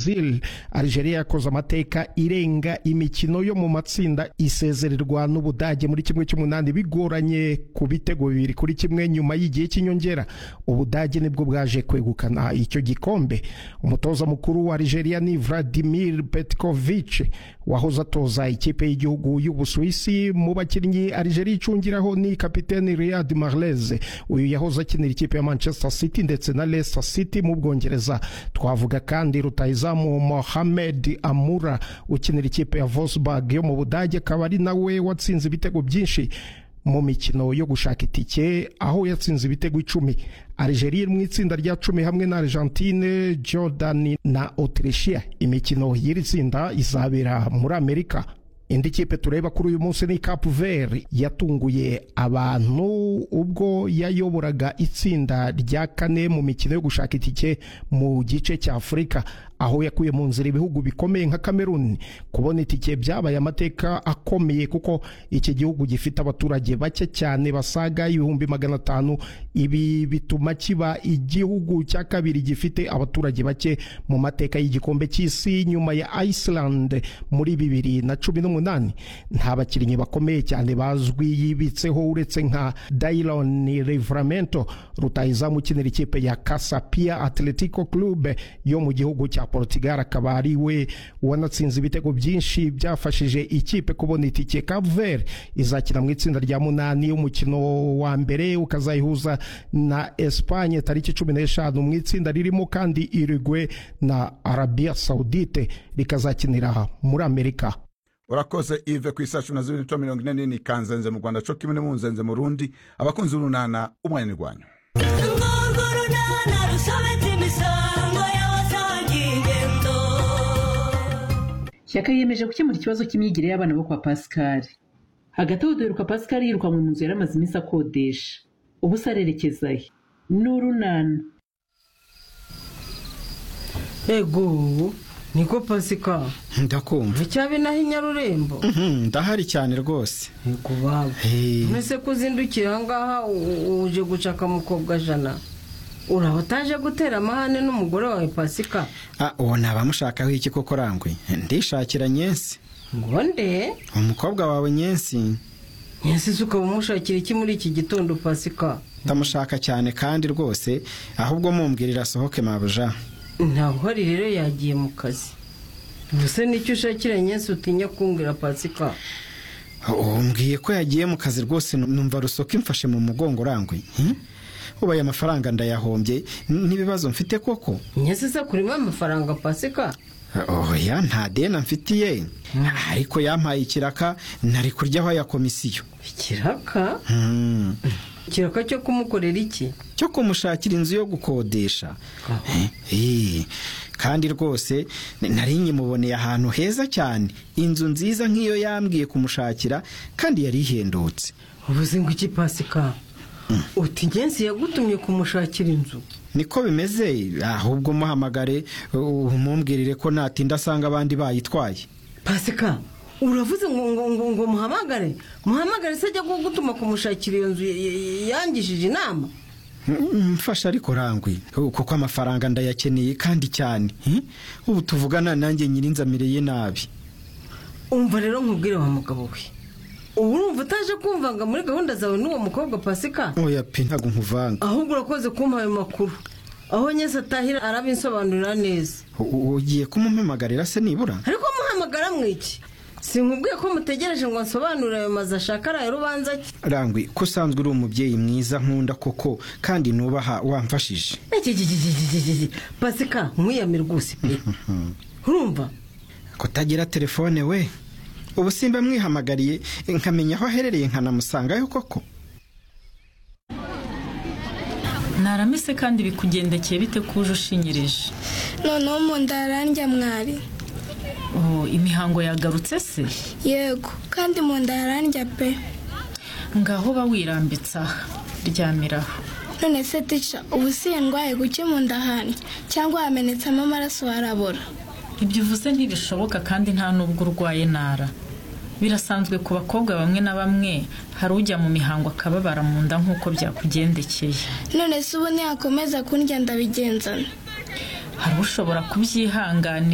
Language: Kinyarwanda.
Brazil Algeria yakoze amateka irenga imikino yo mu matsinda isezererwa n'Ubudage muri kimwe cy'umunani bigoranye ku bitego bibiri kuri kimwe nyuma y'igihe cy'inyongera Ubudage nibwo bwaje kwegukana icyo gikombe umutoza mukuru wa Algeria ni Vladimir Petkovic wahoze atoza ikipe y'igihugu y'Ubusuwisi mu bakinnyi Algeria icungiraho ni kapiteni Riyad Mahrez uyu yahoze akinira ikipe ya Manchester City ndetse na Leicester City mu Bwongereza twavuga kandi rutahizamu Mohamed Amura ukinira ikipe ya Wolfsburg yo mu Budage akaba ari nawe watsinze ibitego byinshi mu mikino yo gushaka itike aho yatsinze ibitego icumi Algeria mu itsinda rya cumi hamwe na Argentine Jordan na Autrichia imikino y'iri tsinda izabera muri Amerika indi kipe tureba kuri uyu munsi ni Cap Vert yatunguye abantu ubwo yayoboraga itsinda rya kane mu mikino yo gushaka itike mu gice cya Afurika aho yakuye mu nzira ibihugu bikomeye nka Cameroon kubona itike byabaye amateka akomeye kuko iki gihugu gifite abaturage bake cyane basaga ibihumbi magana atanu ibi bituma kiba igihugu cya kabiri gifite abaturage bake mu mateka y'igikombe cy'isi nyuma ya Iceland muri bibiri na cumi n'umunani nta bakinnyi bakomeye cyane bazwi yibitseho uretse nka Dailon Livramento rutahizamu ukinira ikipe ya Casapia Atletico Club yo mu gihugu cya Portugal akaba ari we wanatsinze ibitego byinshi byafashije ikipe kubona itike Cape Verde izakina mu itsinda rya munani umukino wa mbere ukazayihuza na Espagne tariki cumi n'eshanu mu itsinda ririmo kandi Uruguay na Arabia Saudite rikazakinira muri Amerika urakoze ive ku isacu na zibiri n'icumi mirongo ine n'ine kanzenze mu rwanda coka imwe munzenze mu rundi abakunzi b'urunana umwanya urwanyu shyaka yiyemeje gukemura ikibazo cy'imyigire y'abana bo kwa pascal hagati aho duheruka pascal yirukanwe mu nzu yari amaze iminsi akodesha ubu se arerekezayo ni urunana ego niko pasika ndakumva icyabi naho inyarurembo ndahari cyane rwose yego baba mbese ko uzindukira ahangaha uje gucaka mukobwa jana uraba utaje gutera amahane n'umugore wawe pasika uwo naba mushakaho iki koko rangwe ndishakira nyensi ngo nde umukobwa wawe nyensi nyensi se ukaba umushakira iki muri iki gitondo pasika ndamushaka cyane kandi rwose ahubwo mumbwirira asohoke mabuja ntabwo uhari rero yagiye mu kazi gusa nicyo ushakira nyensi utinya kumbwira pasika mbwiye ko yagiye mu kazi rwose numva rusoka imfashe mu mugongo urangwe ubaye amafaranga ndayahombye n'ibibazo mfite koko nyensi se kurimo amafaranga pasika oya nta deni mfitiye ariko yampaye ikiraka ntari kuryaho ya komisiyo ikiraka ikiraka cyo kumukorera iki cyo kumushakira inzu yo gukodesha kandi rwose nari nyimuboneye ahantu heza cyane inzu nziza nk'iyo yambwiye kumushakira kandi yari ihendutse ubuze ngo iki pasika uti ngenzi yagutumye kumushakira inzu niko bimeze ahubwo muhamagare umumbwirire ko natinda asanga abandi bayitwaye pasika uravuze ngo ngo ngo ngo muhamagare muhamagare se ajya gutuma kumushakira iyo nzu yangishije inama mfasha ariko rangwi kuko amafaranga ndayakeneye kandi cyane ubu tuvugana nanjye nyirinzamireye nabi umva rero nkubwire wa mugabo we ubu urumva utaje kumvanga muri gahunda zawe n'uwo mukobwa pasika oya pe ntabwo nkuvanga ahubwo urakoze kumpa ayo makuru aho nyese atahira arabinsobanurira neza ugiye kumumumagarira se nibura ariko muhamagara mwiki si nkubwiye ko mutegereje ngo nsobanurire ayo mazu ashaka araye rubanza cye rangwi ko usanzwe uri umubyeyi mwiza nkunda koko kandi nubaha wamfashije pasika nkwiyamira rwose pe urumva kutagira telefone we ubu simba mwihamagariye nkamenya aho aherereye nkanamusangayo koko ntaramese kandi bikugendekeye bite kuje ushinyireje noneho mu ndarandya mwari imihango yagarutse se yego kandi mu nda harandya pe ngaho uba wirambitse aha ryamiraho none se tica ubu si indwaye guke mu nda handya cyangwa hamenetsemo amaraso harabora ibyo uvuze ntibishoboka kandi nta nubwo urwaye nara birasanzwe ku bakobwa bamwe na bamwe hari ujya mu mihango akababara mu nda nk'uko byakugendekeye none se ubu ntiyakomeza kundya ndabigenzana hari ushobora kubyihanganira